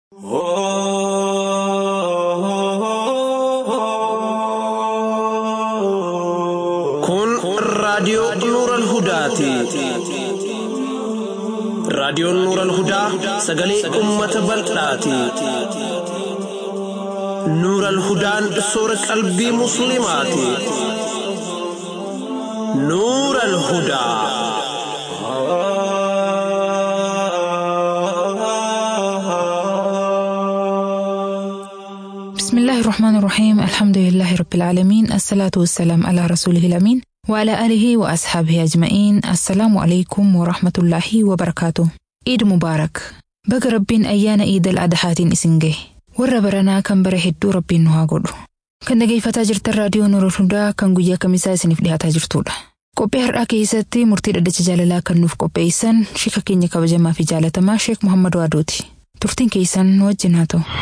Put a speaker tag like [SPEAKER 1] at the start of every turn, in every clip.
[SPEAKER 1] Kun raadiyoo Nuural Hudaati. Raadiyoon Nuural Hudaa sagalee uummata bal'aati. Nuural Hudaan soora qalbii Musliimaati. Nuural Hudaa.
[SPEAKER 2] بسم الله الرحمن الرحيم الحمد لله رب العالمين الصلاة والسلام على رسوله الأمين وعلى آله وأصحابه أجمعين السلام عليكم ورحمة الله وبركاته عيد مبارك بق ربين أيان عيد الأضحى إسنجه warra baranaa kan bara hedduu rabbiin nu haa godhu kan dhageeffataa jirtan raadiyoo Nuurul Hudaa kan guyyaa kamisaa isiniif dhiyaataa jirtudha qophii har'aa keessatti murtii dhaddacha jaalalaa kan nuuf qopheessan shika keenya kabajamaa fi jaalatamaa sheek Muhammad Waadooti turtiin keessan nu wajjin haa ta'u.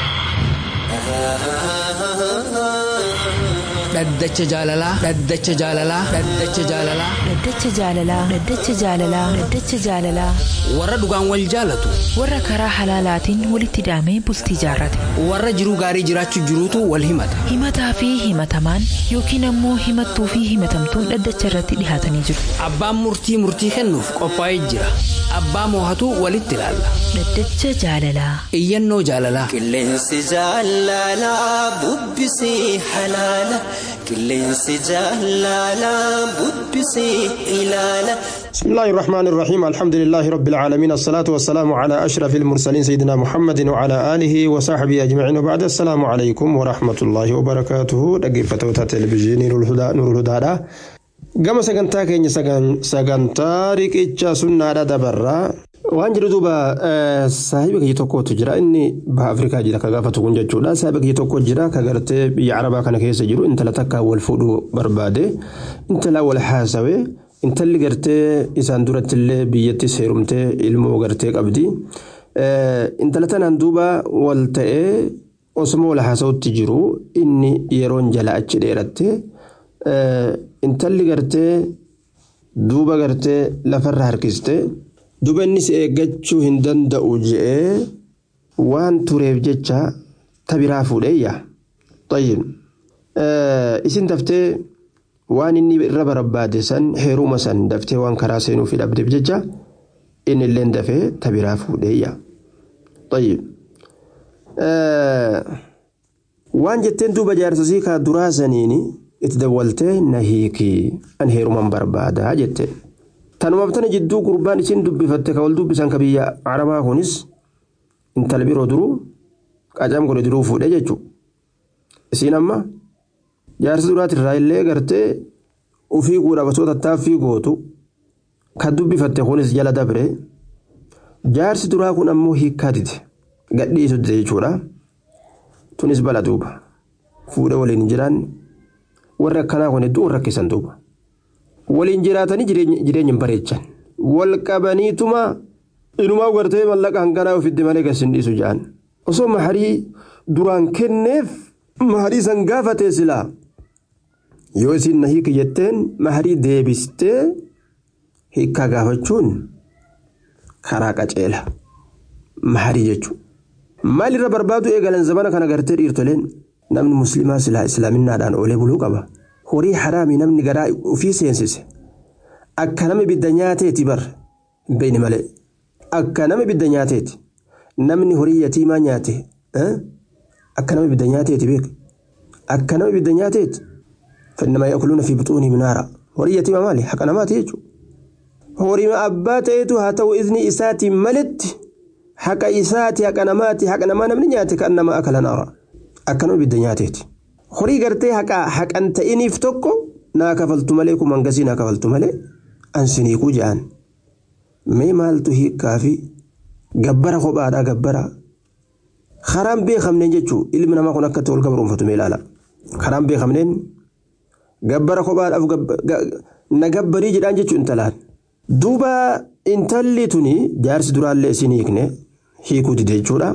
[SPEAKER 3] Dhaddacha jaalalaa. Dhaddacha jaalalaa. Dhaddacha jaalalaa.
[SPEAKER 2] Dhaddacha jaalalaa. Dhaddacha jaalalaa. Dhaddacha jaalalaa.
[SPEAKER 3] Warra dhugaan wal jaalatu.
[SPEAKER 2] Warra karaa halaalaatiin walitti hidhamee bultii jaarrate.
[SPEAKER 3] Warra jiruu gaarii jiraachuu jiruutu wal himata.
[SPEAKER 2] Himataa fi himatamaan yookiin ammoo himattuu fi himatamtuun dhaddacha irratti dhihaatanii jiru.
[SPEAKER 3] Abbaan murtii murtii kennuuf qophaa'ee jira. Abbaa moohatu walitti ilaalla.
[SPEAKER 2] Dhaddacha jaalalaa.
[SPEAKER 3] Iyyannoo jaalalaa.
[SPEAKER 4] Qilleensi jaalalaa bubbisii halaala. Qilleensi jaalalaa bubbisii ilaala.
[SPEAKER 5] بسم الله الرحمن الرحيم الحمد لله رب العالمين الصلاة والسلام على أشرف المرسلين سيدنا محمد وعلى آله وصحبه أجمعين وبعد السلام عليكم ورحمة الله وبركاته دقيقة تلفزيون نور الهدى نور الهدى gama sagantaa keenya sagantaa riqicha sunnaadha dabarraa waan jiru duuba saahiba kiyya tokkotu jira inni baha afrikaa jira ka gaafatu kun jechuudha saahiba kiyya tokko jira ka gartee biyya arabaa kana keessa jiru intala takka wal fuudhuu barbaade intala wal haasawe intalli gartee isaan durattillee biyyattis heerumtee ilmoo gartee qabdi intala tanaan duuba wal ta'ee osuma wal haasawutti jiru inni yeroon jala achi dheeratte intalli gartee duuba gartee lafarra harkiste duuba innis eeggachuu hin danda'u je'ee waan tureef jecha tabiraa fuudheeyya. Tayyib. Isin daftee waan inni irra barbaade san heeruma san daftee waan karaa seenuuf dhabdeef jecha inni illee dafee tabiraa fuudheeyya. Tayyib. Waan jetteen duuba jaarsasii kaa duraa saniini. itti dawwaltee na hiikii an heeruman barbaadaa jette. Tanumaaf tana jidduu gurbaan isin dubbifatte ka wal dubbisan ka biyya arabaa kunis intala biroo duruu qacam godhe duruu fuudhee jechuudha. Isiin amma jaarsi duraatirraa illee gartee ufii guudhaaf osoo tattaaffii gootu kan dubbifatte kunis jala dabre jaarsi duraa kun ammoo hiikkaa dide gadhiisu dide jechuudha. Tunis bala duuba fuudhee waliin hin jiraanne. warri akkanaa kun hedduu rakkisan duuba. Waliin jiraatanii jireenya hin bareechan. Wal qabaniituma inumaa gartee mallaqa hanganaa ofitti malee gas hin dhiisu jedhan. Osoo maharii duraan kenneef maharii san gaafatee silaa. Yoo isin na hiiki jetteen maharii deebistee hiikkaa gaafachuun karaa qaceela. Maharii jechuudha. Maalirra barbaadu eegalan zamana kana gartee dhiirtoleen. namni musliimaa silaa islaaminaadhaan oolee buluu qaba horii haraamii namni garaa ofii seensise akka nama ibidda nyaateeti bar beeyni malee akka nama ibidda nyaateeti namni horii yatiimaa nyaate akka nama ibidda nyaateeti beek akka nama ibidda nyaateeti fannama yaakuluuna fi buxuunii minaara horii yatiimaa maali haqa namaati jechuudha horii abbaa ta'etu haa ta'u izni isaatiin maletti haqa isaati haqa namaati haqa namaa namni nyaate kan nama akala naara. akkanuma ibidda nyaateeti. Horii gartee haqan ta'iniif tokko naa kafaltu malee kun hangasii naa kafaltu malee ansiniikuu jedhan. Mee maaltu hiikaa fi gabbara kophaadhaa gabbara. Karaan beekamneen jechuun ilmi namaa kun akkatti wal gabroonfatu mee ilaala. Karaan beekamneen gabbara kophaadhaaf na gabbarii jedhaan jechuun intalaan. Duuba intalli tuni jaarsi duraallee isin hiikne hiikuu dide jechuudha.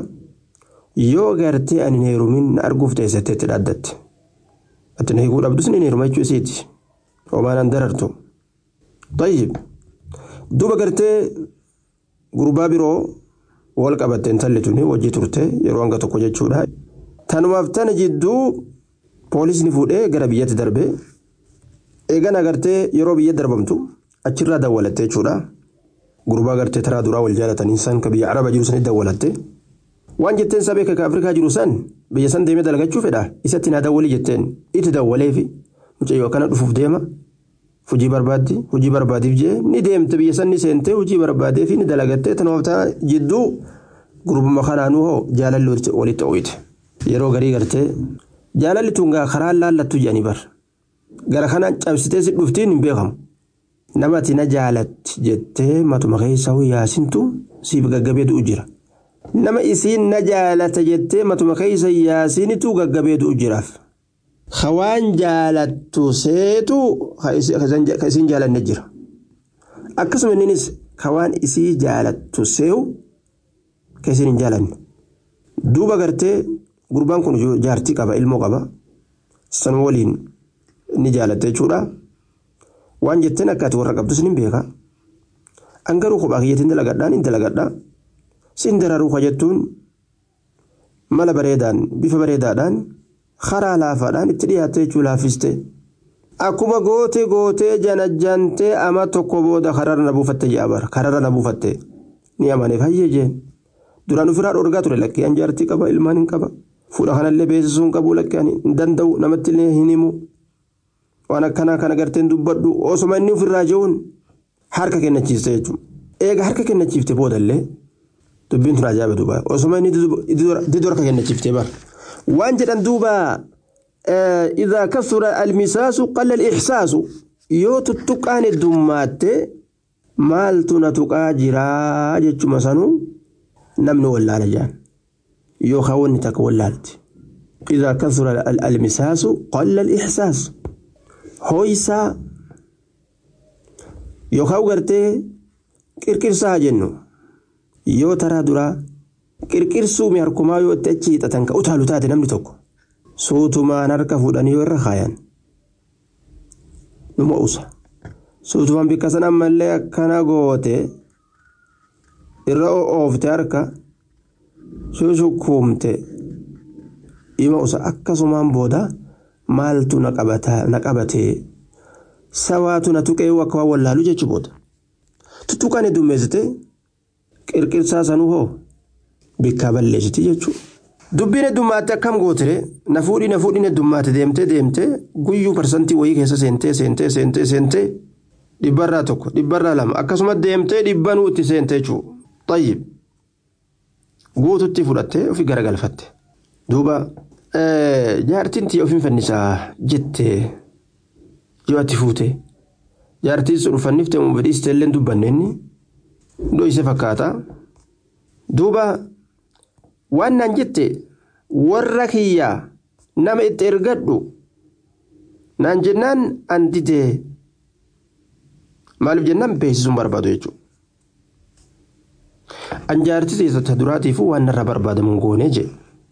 [SPEAKER 5] yoo gartee ani hin heerumin na arguuf teessatti itti dhaaddatte. Ati na hiikuu dhabdus ni heeruma jechuu isiiti. Homaan an darartu. Tayyib. Duuba gartee gurbaa biroo wal qabatte intalli tuni wajji turte yeroo hanga tokko jechuudha. Tanumaaf tana jidduu poolisni fuudhee gara biyyatti darbe eegan agartee yeroo biyya darbamtu achirraa dawwalatte jechuudha. Gurbaa agartee taraa duraa wal jaalatanii san ka biyya araba jiru sanitti dawwalatte. Waan jetteen sabee ka Afrikaa jiru san biyya san deemee dalagachuu fedha isatti naa dawwalii jetteen itti dawwaleefi mucayyoo akkana dhufuuf deema. hojii barbaaddi hojii barbaadiif jee ni deemte biyya san ni seentee hojii barbaadee fi ni dalagattee tanumaaf jidduu gurbuma kanaanuu hoo jaalalli walitti ho'ite yeroo garii gartee jaalalli tun gaa karaa laallattu jedhanii bar gara kanaan cabsitee si dhuftiin hin beekamu namati na jaalatti jettee matuma keessa yaasintu siif gaggabeetu jira nama isiin na jaalata jettee matuma keessa yaasinitu gaggabeetu jiraaf. Hawaan jaalattu seetu ka isiin jaalanne jira. Akkasuma innis hawaan isii jaalattu seewu ka isiin hin jaalanne. Duuba gartee gurbaan kun jaartii qaba ilmoo qaba. San waliin ni jaalatte jechuudha. Waan jetteen akka ati warra qabdus ni beeka. An garuu kophaa kiyyatiin dalagadhaa ni dalagadhaa. Sin dararuu jettuun mala bareedaan bifa bareedaadhaan. karaa laafaadhaan itti dhiyaattee jechuu laaffiste akkuma gootee gootee janajjantee ama tokko booda kararra na buufatte jedha bara kararra na buufatte ni amaneef hayyee jeen duraan ofirraa dhorgaa ture lakkee an jaartii qaba ilmaan hin qaba fuudha kanallee beeksisuu hin qabu lakkee hin danda'u namatti illee hin himu waan akkanaa kana garteen dubbadhu osoma inni ofirraa jehuun harka kennachiiste jechuudha eega harka kennachiifte boodallee dubbiin tun ajaa'iba duuba osoma inni didoo harka kennachiifte bara. waan jedhan duuba idaa kasura almisaasu qalla alixsaasu yoo tuttuqaan heddummaate maaltu na tuqaa jiraa jechuma sanuu namni wallaala jedhan yookaan wanni takka wallaalti idaa kasura almisaasu qalla alixsaasu hooyisaa yookaan gartee qirqirsaa jennu yoo taraa duraa qirqirsuu mi harkumaa yoo itti achi hiixatan ka utaalu taate namni tokko suutumaan harka fuudhanii yoo irra kaayan numa usa suutumaan bikka san ammallee akkana goote irra oofte harka shushukuumte ima usa akkasumaan booda maaltu na qabatee sawaatu na tuqee akka waan wallaalu jechuu booda tuttuqaan heddummeessite qirqirsaa sanuu hoo bikkaa balleessiti jechuudha. Dubbiin heddummaatti akkam gootire na fuudhii na fuudhiin heddummaatti deemtee deemtee guyyuu parsantii wayii keessa seentee seentee seentee seentee dhibbarraa tokko dhibbarraa lama akkasumas deemtee dhibbanuu itti seentee jechuudha. Xayyib guututti fudhattee ofii garagalfatte. Duuba jaartiin tiyya ofiin fannisaa jettee yoo ati fuute jaartiin sun uffanniftee muumfedhiistee illee dubbanne inni dho'ise fakkaata. Duuba waan naan jette warra kiyyaa nama itti ergadhu naan jennaan an didee maaliif jennaan beeksisuun barbaadu jechuudha. An jaartii keessatti duraatiifuu waan narra barbaadamu goonee jedhe.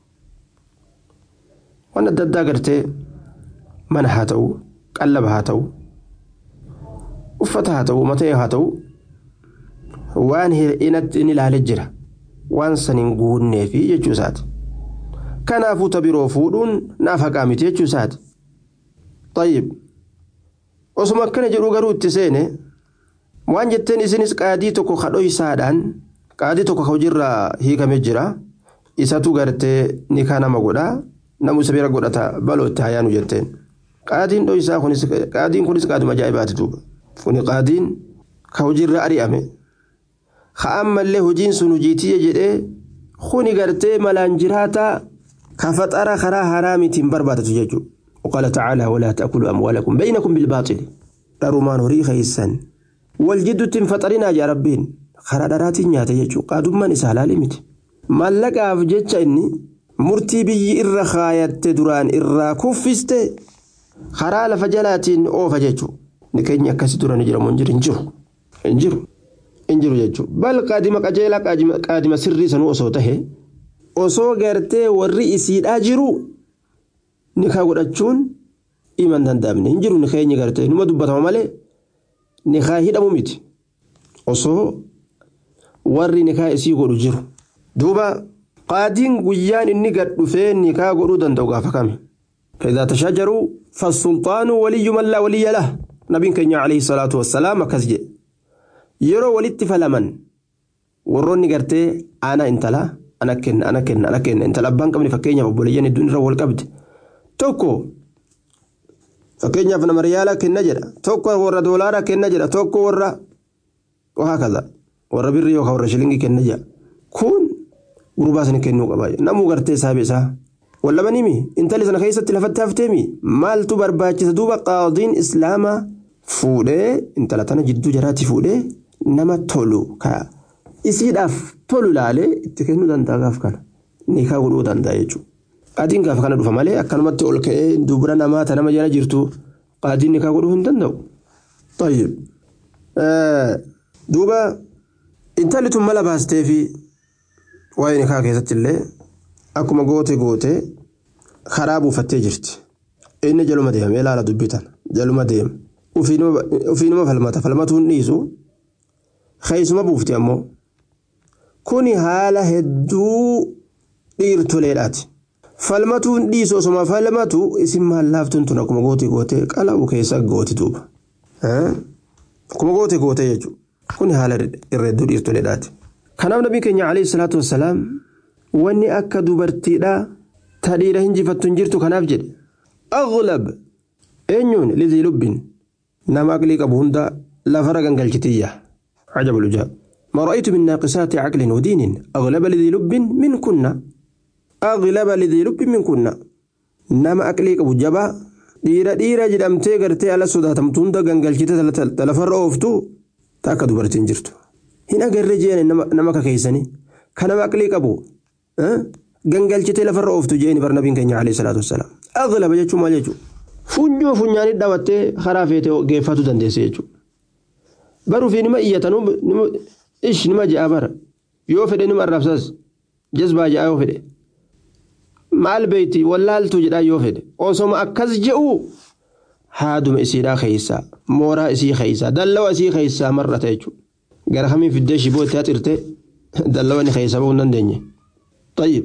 [SPEAKER 5] Waan adda addaa gartee mana haa ta'u, qallaba haa ta'u, uffata haa ta'u, matee haa ta'u, waan inni ilaalee jira. waan saniin guunneefi jechuu isaati. Kanaafuu ta biroo fuudhuun naaf haqaa miti jechuu isaati. Tayyib. Osuma akkana jedhu garuu itti seene waan jetteen isinis qaadii tokko kadhoysaadhaan qaadii tokko hojiirraa hiikamee jira. Isatu gartee ni kaa nama godhaa namu isa bira godhata baloo itti hayaanu jetteen. Qaadiin dhoysaa kunis qaadiin kunis qaaduma ajaa'ibaati duuba. Kuni qaadiin ka hojiirra ari'ame. ammallee hojiin sun hojiitiyya jedhee kuni gartee malaan jiraataa ka faxara karaa haraamitiin barbaadatu jechuudha. وقال تعالى ولا تأكلوا أموالكم بينكم بالباطل dharumaan horii keeysan wal jidduutti faxarinaa yaa rabbiin karaa dharaatiin nyaata jechuudha qaadummaan isaa laali miti mallaqaaf jecha inni murtii biyyi irra kaayatte duraan irraa kuffiste karaa lafa jalaatiin oofa jechuudha ni keenya akkasii dura ni jiramu hin jiru hin jiru hin jiru jechuudha bal qaadima qajeelaa qaadima sirrii sanuu osoo tahe osoo gartee warri isiidhaa jiru nikaa godhachuun himan danda'amne hin jiru nikaa eenyu gartee numa dubbatama malee nikaa hidhamu miti osoo warri nikaa isii godhu jiru duuba qaadiin guyyaan inni gad dhufee nikaa godhuu danda'u gaafa kami فإذا تشاجروا فالسلطان ولي من لا ولي له نبي كenya عليه الصلاة والسلام akkas jedhe yeroo walitti falaman warroonni gartee ana intala ana kenna ana kenna ana kenna intala abbaan qabne fakkeenyaaf obboleeyyan hedduun irra wal qabde tokko fakkeenyaaf nama riyaala kenna jedha tokko warra doolaara kenna jedha tokko warra wahaakaza warra birri yookaan warra shilingii kenna jedha kun gurbaa sana kennuu qaba namuu gartee saabe isaa wallabanimi intalli sana keessatti lafatti hafteemi maaltu barbaachisa duuba qaadiin islaamaa fuudhee intala tana jidduu jaraatti fuudhee nama tolu ka isiidhaaf tolu ilaalee itti kennuu danda'a gaaf kana nikaa godhuu danda'a jechuudha. Qaadiin gaafa kana dhufa malee akkanumatti ol ka'ee dubara namaa ta nama jala jirtu qaadiin nikaa godhuu hin danda'u. Tayyib. Duuba intalli tun mala baastee fi waa'ee nikaa keessatti illee akkuma goote goote karaa buufattee jirti. Inni jaluma deemee ilaala dubbitan jaluma deema. Ufiinuma falmata falmatuun dhiisu keessuma buufti ammoo kuni haala hedduu dhiirtoleedhaati. falmatuun dhiisu osuma falmatu isin maal laaftuun tun akkuma goote goote qala'u keessa gooti duuba. Akkuma goote goote jechuudha. Kuni haala irra hedduu dhiirtoleedhaati. Kanaaf nabii keenya alayhi salaatu wassalaam wanni akka dubartiidhaa ta dhiira hinjifattu hin jirtu kanaaf jedhe. Aghlab eenyuun lizii lubbin nama aqlii qabu hunda lafarra gangalchitiyya. عجب العجاب ما رأيت من ناقصات عقل ودين أغلب لذي لب من كنا أغلب لذي لب من كنا نما أكليك أبو جبا dhiira dhiira jedhamtee gartee ala sodaatamtu hunda gangalchite lafarra ooftu takka dubartiin jirtu hin agarree jeeni nama kakeessanii kan nama aqlii qabu gangalchite lafarra ooftu jeeni bar nabiin keenya alayhi salaatu wassalaam aghlaba jechuun maal jechuudha funyoo funyaanii dhawattee karaa feetee geeffatu dandeesse jechuudha baruu fi nima iyyatan ish nima ja'a bara yoo fedhe nima arrabsas jazbaa ja'a yoo fedhe maal beeyti wallaaltu jedhaa yoo fedhe osoma akkas je'u haaduma isiidhaa keeysaa mooraa isii keeysaa dallawa isii keeysaa mar'ata jechuudha gara kamiin fiddee shiboo itti haxirte dallawa ni keeysaa bahuu hin dandeenye tayyib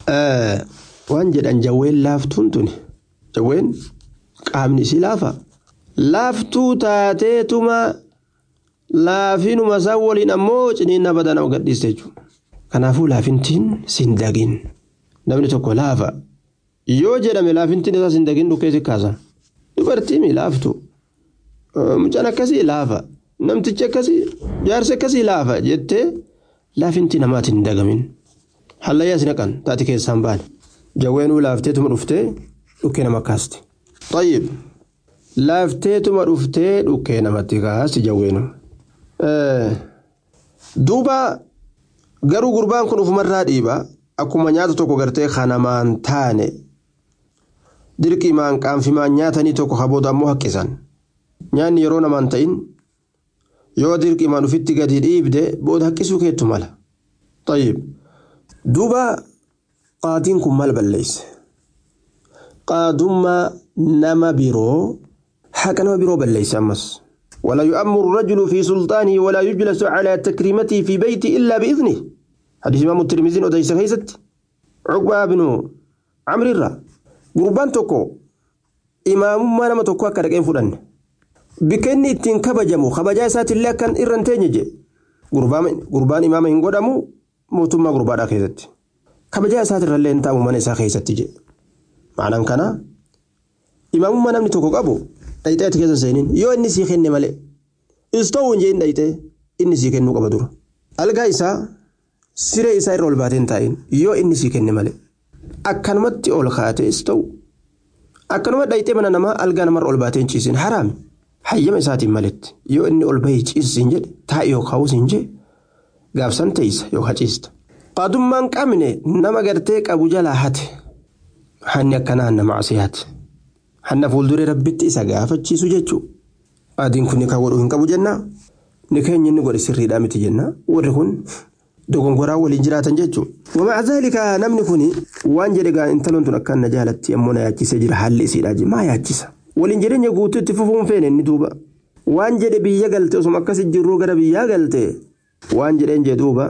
[SPEAKER 5] waan jedhan jawween laaftuun tuni jawween qaamni isii laafa laaftuu taateetuma laafinuma isaan waliin ammoo ciniinna badana gadhiiste jechuudha kanaafuu laafintiin sin dagin namni tokko laafa yoo jedhame laafintiin isaa sin dagin dhukkee si kaasa dubartiin laaftu mucaan akkasii laafa namtichi akkasii jaarsi akkasii laafa jettee laafintii namaatiin hin dagamin hallayyaa si naqan taati keessaan baane jawweenuu laafteetuma dhuftee dhukkee nama kaasti tayyib laafteetuma dhuftee dhukkee namatti kaasti jawweenuu duuba garuu gurbaan kun ufumarraa dhiiba akkuma nyaata tokko gartee kanamaan taane dirqimaan qaanfimaan nyaatanii tokko kabooda ammoo haqqisan nyaanni yeroo namaan ta'in yoo dirqimaan ufitti gadi dhiibde booda haqqisuu keettu mala tayyib duuba qaadiin kun maal balleeyse qaadummaa nama biroo haqa nama biroo balleeyse ammas ولا يؤمر الرجل في سلطانه ولا يجلس على تكريمته في بيته إلا بإذنه حديث إمام الترمذي وديس خيست عقبة بن عمرو الرا قربان توكو إمام ما نما توكو أكرك فلان بكني تين كبجمو خبجا سات الله كان إرن تنجي قربان قربان إمام إن قدمو موتما قربان خيست كبجا سات الله انت من إسا خيست جي معنى كان إمام ما نمني توكو قبو dhayxee ati keessa seeniin yoo inni sii kenne malee istoo hin jeen dhayxee inni sii kennuu qaba dura algaa isaa siree isaa irra ol baatee hin taa'in yoo inni sii kenne malee akkanumatti ol kaatee istoo akkanuma dhayxee mana namaa algaa namarra ol baatee hin ciisin haraami hayyama isaatiin maletti yoo inni ol bahee ciisisin jedhe taa'e yoo kaa'uusin jedhe gaafsan teessa yoo haciista. qaadummaan qabne nama gartee qabu jalaa hate hanni akkanaa hanna macsiyaati. hanna fuulduree rabbitti isa gaafachiisu jechuudha. Adiin kun nikaa godhuu hin qabu jennaa. Nikeenyi inni godhe sirriidhaa miti jennaa. Warri kun dogongoraa waliin jiraatan jechuudha. Wama azaalika namni kun waan jedhe gaa intaloon tun akkaan na jaalatti ammoo na yaachisee jira haalli isiidhaa maa yaachisa. Waliin jireenya guutuu itti fufuun feene inni duuba. Waan jedhe biyya galte osuma akkas jirruu gara biyyaa galte waan jedheen jee duuba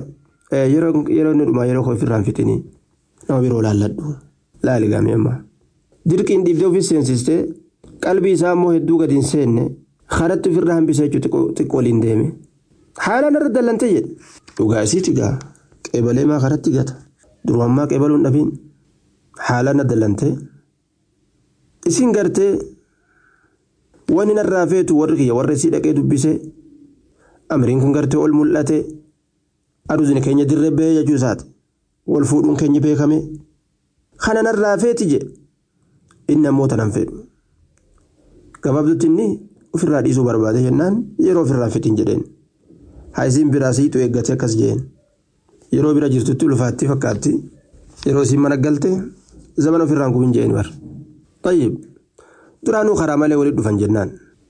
[SPEAKER 5] yeroo inni dhumaa yeroo ofirraan fixinii nama biroo laalladhu laali gaamee amma dirqiin dhiibdee ofii seensistee qalbii isaa immoo hedduu gadi hin seenne karatti ofirraa hambisee jechuun xiqqoo waliin deeme haalaan irra dallantee jedhe dhugaa isiiti gaa qeebalee maa karatti gata durumammaa qeebaluun dhabiin haalaan na dallantee isin gartee wanni narraa feetu warri kiyya warra isii dhaqee dubbisee amriin kun gartee ol mul'ate aduusni keenya dirree ba'ee jechuu isaati wal fuudhuun keenya beekame kana narraa feeti je inni ammoo tanan fedhu gabaabdutti inni ofirraa dhiisuu barbaade jennaan yeroo ofirraa fitiin jedheen haa isiin biraa siitu eeggate akkas jeen yeroo bira jirtutti ulfaatti fakkaatti yeroo isiin mana galte zaman ofirraan kubin jeen bar tayyib duraanuu karaa malee walitti dhufan jennaan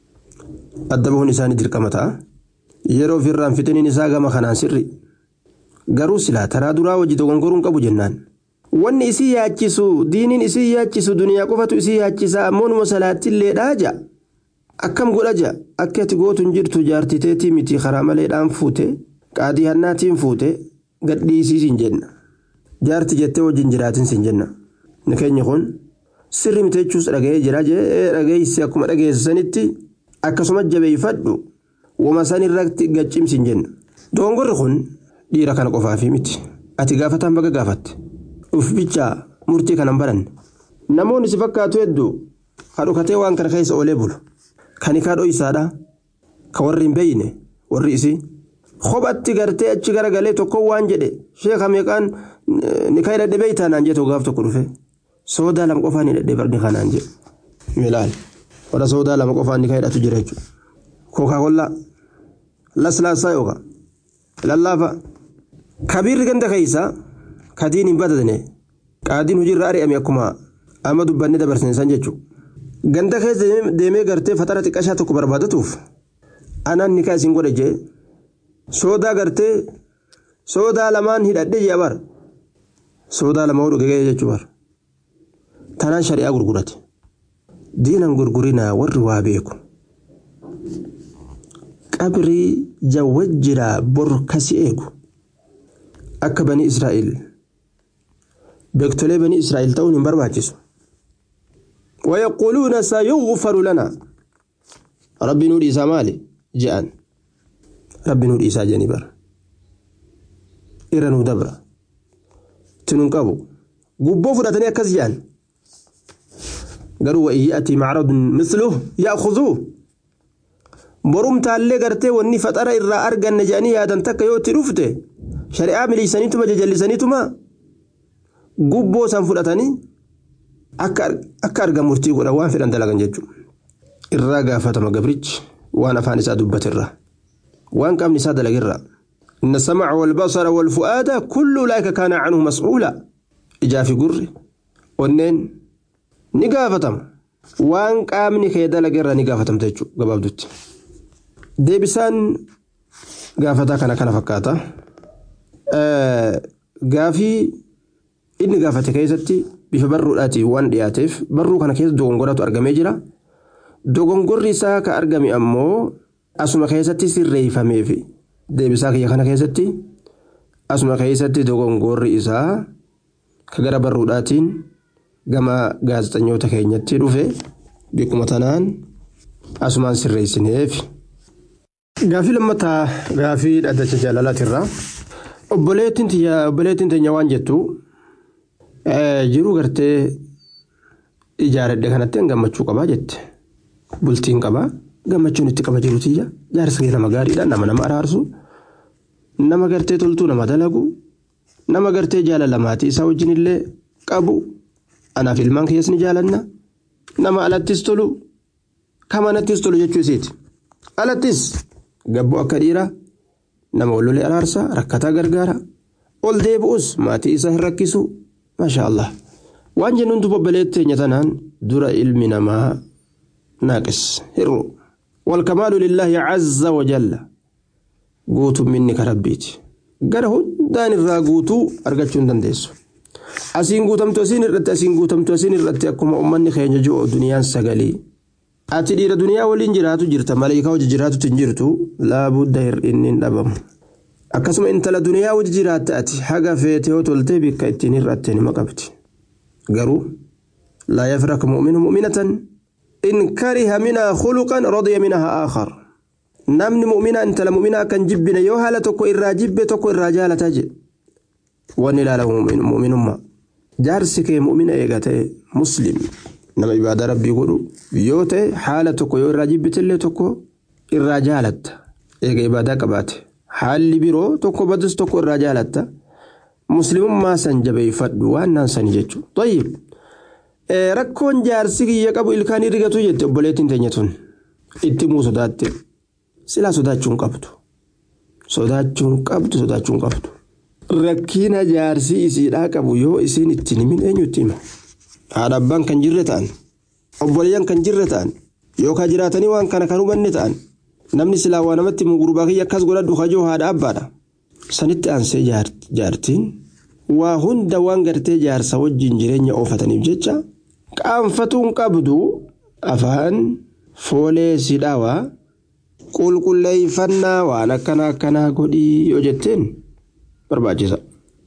[SPEAKER 5] adda bahuun isaanii dirqama ta'a yeroo ofirraan fitiniin isaa gama kanaan sirri garuu silaa taraa duraa hojii dogongoruun qabu jennaan. Wanni isii yaachisu diiniin isii yaachisu duniyaa qofatu isii yaachisa ammoo numa salaattillee dhaaja. Akkam godha ja akka ati gootuun jirtu jaartiteetii miti karaa maleedhaan fuute qaadii hannaatiin fuute gadhiisii siin jenna. Jaarti jettee wajjin jiraatin siin jenna. Ni keenya kun sirri miteechuus dhaga'ee jira jee dhageessi akkuma dhageessanitti akkasuma jabeeffadhu wama san irratti gaccimsiin jenna. Dogongorri kun dhiira kana qofaafi miti. Ati gaafataan baga gaafatte. Uf bichaa murtii kanan baranne. Namoonni si fakkaatu hedduu kadhukatee waan kana keessa oolee bulu. Kan kaadhoo isaadha. Kan warri hin beeyne warri isii. Kophatti gartee achi garagalee tokko waan jedhe sheeka meeqaan ni kan hidhadhe beeytaa naan jedhe gaaf tokko dhufe. Soodaa lama qofaan hidhadhe barni kanaan jedhe. Milaal. Warra soodaa lama qofaan ni kan hidhatu jira jechuudha. Kookaa kollaa. Laslaasaa yookaan. Lallaafa. Kabiirri ganda keessaa. kadiin hin badane qaadiin hojiirra ari'ame akkuma amma dubbanne dabarsine san jechuudha. Ganda keessa deemee gartee fatara xiqqashaa tokko barbaadatuuf anaan ni isin godhe jee soodaa gartee soodaa lamaan hidhadhe jee bar soodaa lama hodhu gegee jechuu bar tanaan shari'aa gurgurate diinan gurgurinaa warri waa beeku qabrii jawwajjiraa bor kasi eegu akka bani israa'el. beektolee banii israa'el ta'uun hin barbaachisu. ويقولون سيغفر لنا ربي نور إيسا مالي جاءن ربي نور إيسا جانبر إرنو دبر تننقبو قبو فراتني أكز جان قالوا وإن يأتي معرض مثله يأخذوه borum taallee gartee wanni faxara irraa arganne jedhanii yaadan takka yoo itti dhufte shari'aa miliisaniituma jajallisaniituma gubboo san fudhatanii akka argan murtii godhan waan fedhan dalagan jechuudha. Irraa gaafatama gabrichi waan afaan isaa dubbatirra waan qaamni isaa dalagirra. إن السمع والبصر والفؤاد كل أولئك كان عنه مسؤولا إجا في قر ونين نقافتم وان قامني كيدا لقرا نقافتم تيجو قباب دوت deebisaan gaafataa kana kana fakkaata gaafii inni gaafate keessatti bifa barruudhaatiin waan dhiyaateef barruu kana keessa dogongoratu argamee jira dogongorri isaa ka argame ammoo asuma keessatti sirreeffameef deebisaa kiyya kana keessatti asuma keessatti dogongorri isaa ka gara barruudhaatiin gama gaazexanyoota keenyatti dhufe bikkuma tanaan asumaan sirreessineef. Gaafii lammataa gaafii dhaddacha jaalalaatirraa obboleettiin teenya waan jettu jiruu gartee ijaaradhe kanatti gammachuu qabaa jette bultiin qabaa gammachuun itti qaba jiru tiyya jaarsa kee nama gaariidha nama nama araarsu nama gartee toltuu nama dalagu nama gartee jaalala maatii isaa wajjin illee qabu anaaf ilmaan keessas ni jaalanna nama alattis tolu kamanattis tolu jechuu isiiti alattis. Gabboo akka dhiiraa nama wallolee araarsa rakkataa gargaara ol deebi'us maatii isaa hin rakkisu maasha allah waan jennuun duba obboleettii teenya tanaan dura ilmi namaa naaqis hir'u walkamaalu lillaahi cazza wajalla guutumminni ka rabbiiti gara hundaan irraa guutuu argachuu hin dandeessu asiin guutamtu asiin irratti asiin guutamtu asiin irratti akkuma ummanni keenya jiru duniyaan sagalii. ati dhiira duniyaa waliin jiraatu jirta maleekaa hojii jiraatutti hin jirtu laabudda hir'inni hin dhabamu akkasuma intala duniyaa wajji jiraatte ati haga feetee yoo toltee bikka ittiin hir'atte nima qabdi garuu laa yafrak mu'minu mu'minatan in kariha minhaa khuluqan radiya minhaa aakhar namni mu'mina intala mu'mina akkan jibbine yoo haala tokko irraa jibbe tokko irraa jaalataa jedhe wanni ilaalamu mu'minummaa jaarsi kee mu'mina eega ta'e muslim nama ibaadaa rabbii godhu yoo ta'e haala tokko yoo irraa jibbitellee tokko irraa jaalatta eega ibaadaa qabaate haalli biroo tokko badus tokko irraa jaalatta muslimummaa san jabeeffadhu waan naan sani jechuudha. Tayyib rakkoon jaarsi kiyya qabu ilkaanii rigatu jette obboleettiin teenya tun itti muu sodaatte silaa sodaachuun qabdu sodaachuun qabdu sodaachuun qabdu. Rakkina jaarsi isiidhaa qabu yoo isiin ittiin himin eenyutti hima haadha abbaan kan jirre ta'an obboleeyyan kan jirre ta'an yookaan jiraatanii waan kana kan hubanne ta'an namni silaa waa namatti mugurbaa kiyya akkas godhadhu kajoo haadha abbaadha sanitti aansee jaartiin waa hunda waan gartee jaarsa wajjin jireenya oofataniif jecha qaanfatuun qabdu afaan foolee sidhaawaa qulqulleeffannaa waan akkana akkanaa godhii yoo jetteen barbaachisa.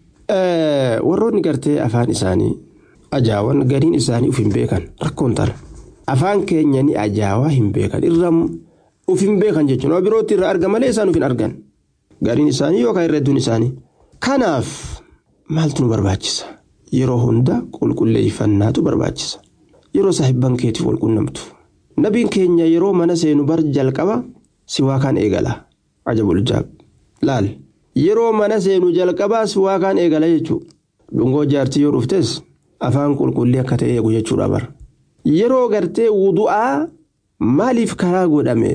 [SPEAKER 5] Warroonni gartee afaan isaanii ajaawan gariin isaanii uf hin beekan rakkoon tana. Afaan keenya ni ajaawaa hin beekan irra uf hin beekan jechuun waan birootti irraa arga malee isaan uf hin argan. Gariin isaanii yookaan irra hedduun isaanii. Kanaaf maaltu nu barbaachisa? Yeroo hunda qulqulleeffannaatu barbaachisa. Yeroo saahibban keetiif wal qunnamtu. Nabiin keenya yeroo mana seenu bar jalqaba si waa kaan eegala. Ajabul jaab. Laal. Yeroo mana seenu jalqabaa si waa kaan eegala jechuudha. Dhungoo jaartii yoo dhuftes afaan qulqullii akka ta'e eegu jechuudha bara. Yeroo gartee wudu'aa maaliif karaa godhame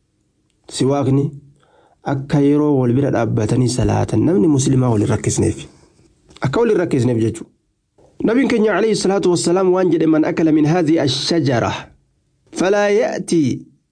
[SPEAKER 5] si waaqni akka yeroo wal bira dhaabbatanii salaatan namni musliimaa wal hin rakkisneef. Akka wal hin rakkisneef jechuudha. نبي كenya عليه الصلاة والسلام وانجد من أكل من هذه الشجرة فلا يأتي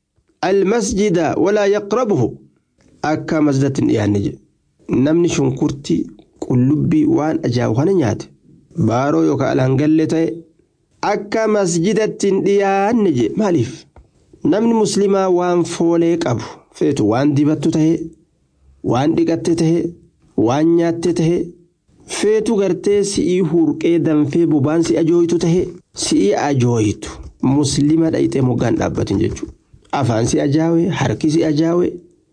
[SPEAKER 5] المسجد ولا يقربه أكا مسجد يعني نمني شنكرتي قلبي وان أجاو نيات بارو يوكا الهنجلتي أكا مسجدة ديان ماليف نمني مسلمة وان فوليك أبو فيتو وان ديبتو تهي وان ديقت تهي وان نيات تهي feetu gartee si'ii hurqee danfee bobaan si ajooyitu tahe si'ii ajooyitu muslima dhayxee moggaan dhaabbatin jechuudha. Afaan si ajaawe, harki si ajaawe,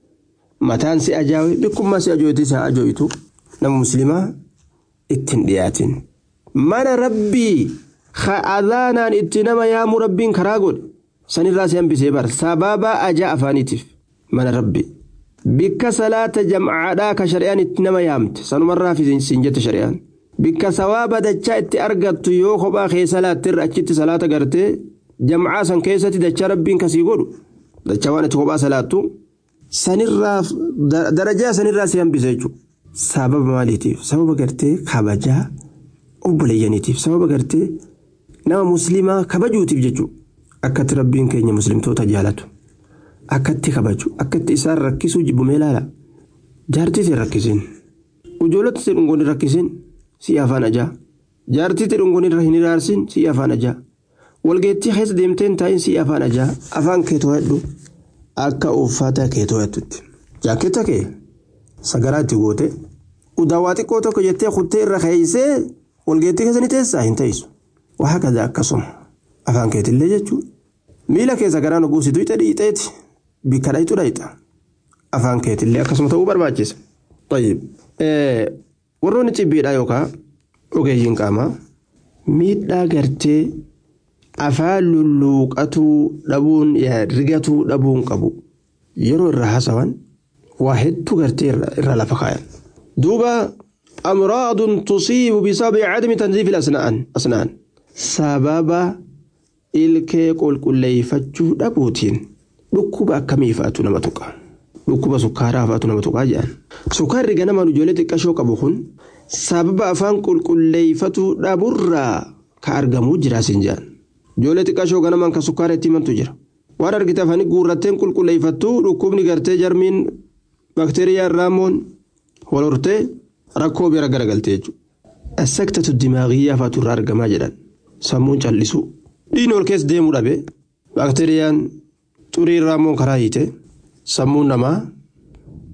[SPEAKER 5] mataan si ajaawe, bikkummaa si ajooyitu isa ajooyitu nama muslimaa ittiin dhiyaatin. Mana rabbii adaanaan itti nama yaamu rabbiin karaa godhe sanirraa si hambisee bara sababa ajaa afaaniitiif mana rabbii. bikka salaata jam'aadhaa ka shari'aan itti nama yaamte sanumarraa siin jette shari'aan bikka sawaaba dachaa itti argattu yoo kophaa kee salaattirra achitti salaata gartee jam'aa san keessatti dachaa rabbiin kasii godhu dachaa waan itti kophaa salaattu sanirraa darajaa sanirraa si hambise jechuudha sababa maaliitiif sababa gartee kabajaa obboleeyyaniitiif sababa gartee nama muslimaa kabajuutiif jechuudha akkatti rabbiin keenya muslimtoota jaalatu. akkatti kabaju akkatti isaan rakkisuu jibbumee ilaala jaartii si rakkisin ijoollota si dhungoon rakkisin si afaan ajaa jaartii si dhungoon irra hin iraarsin si afaan ajaa walgeettii keessa deemteen taa'in si afaan ajaa afaan kee to'adhu akka uffata kee to'attutti jaaketta kee sagaraa itti goote udaawaa xiqqoo tokko jettee kuttee irra keeysee walgeettii keessa ni teessaa hin ta'isu waa hakaza akkasuma afaan keetillee jechuudha miila kee sagaraa nuguusitu ixee dhiixeeti. bikka dhayxu dhayxa afaan keetillee akkasuma ta'uu barbaachisa. warroonni cibbiidhaa yookaan ogeeyyiin qaamaa miidhaa gartee afaan lulluuqatuu dhabuun rigatuu dhabuun qabu yeroo irra haasawan waa hedduu gartee irra lafa kaayan. duuba amraadun tusiibu bisababi cadmi tanziifi asnaan sababa ilkee qulqulleeffachuu dhabuutiin. dhukkuba akkamii fa'aatu nama tuqa dhukkuba sukkaaraa fa'aatu nama tuqaa jedhan sukkaarri ganamaan ijoollee xiqqashoo qabu kun sababa afaan qulqulleeffachuu dhaburraa ka argamuu jira siin jedhan ijoollee xiqqashoo ganamaan ka sukkaara itti himantu jira waan argite afaanii guurratteen qulqulleeffattuu dhukkubni gartee jarmiin bakteeriyaa irraamoon wal hortee rakkoo bira garagaltee jechuudha. Assaktatu dimaagiyyaa fa'aatu irraa argamaa jedhan sammuun callisuu dhiigni ol keessa deemuu dhabe bakteeriyaan xurii irraa immoo karaa hiite sammuun namaa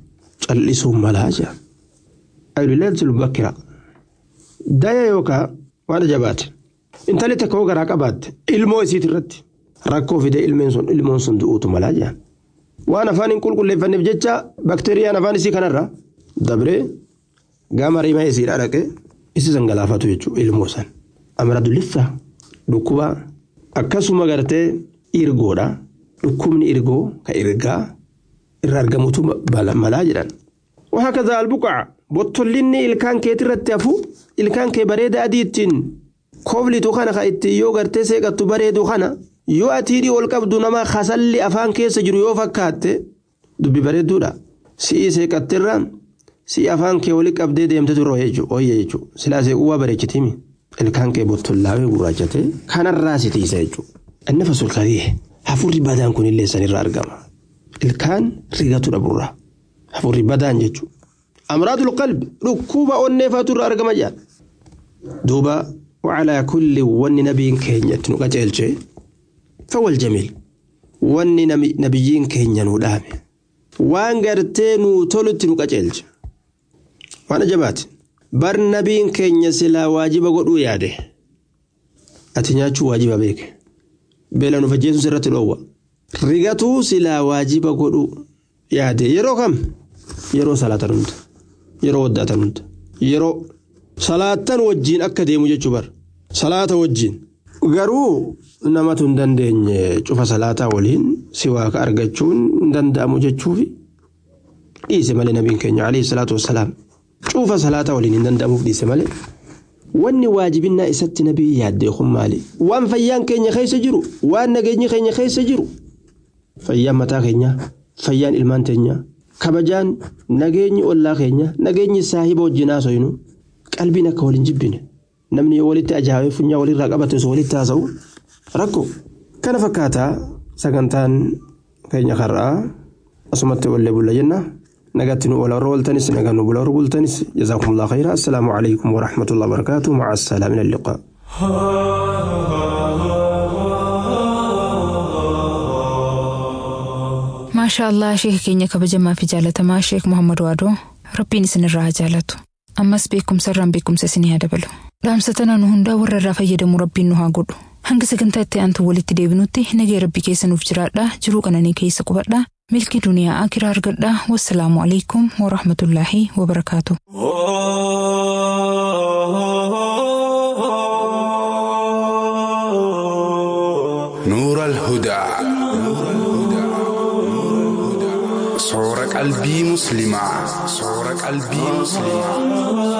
[SPEAKER 5] callisuun malaa jira ayulileetul bakkira daya yookaa waan ajabaate intalli takka hoo garaa qabaatte ilmoo isiit irratti rakkoo fide ilmoon sun du'uutu malaa jira waan afaan hin qulqulleeffanneef jecha bakteeriyaan afaan isii kanarra dabree gama rimaa isii dhaqe isi galaafatu jechuudha ilmoo san amara dullissa dhukkuba akkasuma gartee irgoodha dhukkubni irgoo ka irgaa irra argamutu malaa jedhan. وهكذا البقع bottollinni ilkaan keetirratti hafu ilkaan kee bareeda adii ittiin kooblitu kana ka ittiin yoo gartee seeqattu bareedu kana yoo atiidhii ol qabdu nama kasalli afaan keessa jiru yoo fakkaatte dubbi bareedduudha si'ii seeqattirra si'ii afaan kee wali qabdee deemte turre hooyye jechuudha silaa seequwaa bareechitimi ilkaan kee bottollaawee gurraachate kanarraa si tiisa jechuudha inni fasul kadhee hafuurri badaan kunillee sanirra argama ilkaan rigatu dhaburra hafuurri badaan jechuudha. أمراض القلب ركوبة ونفات الرقم جاء دوبا وعلى كل ون نبي كينيا تنقجل شيء فهو الجميل ون نبيين كينيا نودامي وان قرتين تولت نقجل وانا جبات بر نبيين كينيا سلا واجب قدو ياده أتنياتشو واجب بيك بلا نفجيسو سرة الأول رغتو سلا واجب قدو yaade yeroo kam yeroo salaatan hunda yeroo waddatan hunda yeroo salaatan wajjiin akka deemu jechuu bar salaata wajjiin garuu namatu hin dandeenye cufa salaataa waliin si waaqa argachuun hin danda'amu jechuufi dhiise malee nabiin keenya alayhi salaatu wassalaam cufa salaataa waliin hin danda'amuuf dhiise malee wanni waajibinnaa isatti nabii yaaddee kun maali waan fayyaan keenya keessa jiru waan nageenyi keenya keessa jiru fayyaan mataa keenyaa fayyaan ilmaan teenyaa kabajaan nageenyi ollaa keenya nageenyi saahiba wajjin haasoynu qalbiin akka waliin jibbine namni yoo walitti ajaa'ee funyaa walirraa qabate osoo walitti haasa'u rakko kana fakkaataa sagantaan keenya har'aa asumatti wallee bulla jenna nagatti nu wala warra waltanis nagaa nu bula warra bultanis jazaakumullah khayra assalaamu alaykum warahmatullahi wabarakaatu maca assalaam ila alliqaa
[SPEAKER 2] maashaa allah sheeka keenya kabajamaa fi jaalatamaa sheek muhammad waadoo rabbiin isinirraa haa jaalatu ammas beekumsarraan beekumsa isinii haa dabalu dhaamsa tana nu hundaa warra irraa fayyadamu rabbiin nu haa godhu hanga sagantaa itti aantu walitti deebinutti nagee rabbi keessa nuuf jiraadhaa jiruu qananii keessa qubadhaa milkii duniyaa akiraa argadhaa wassalaamu alaikum warahmatullaahi wabarakaatu.
[SPEAKER 6] نور الهدى صور قلبي مسلمة صور قلبي مسلمة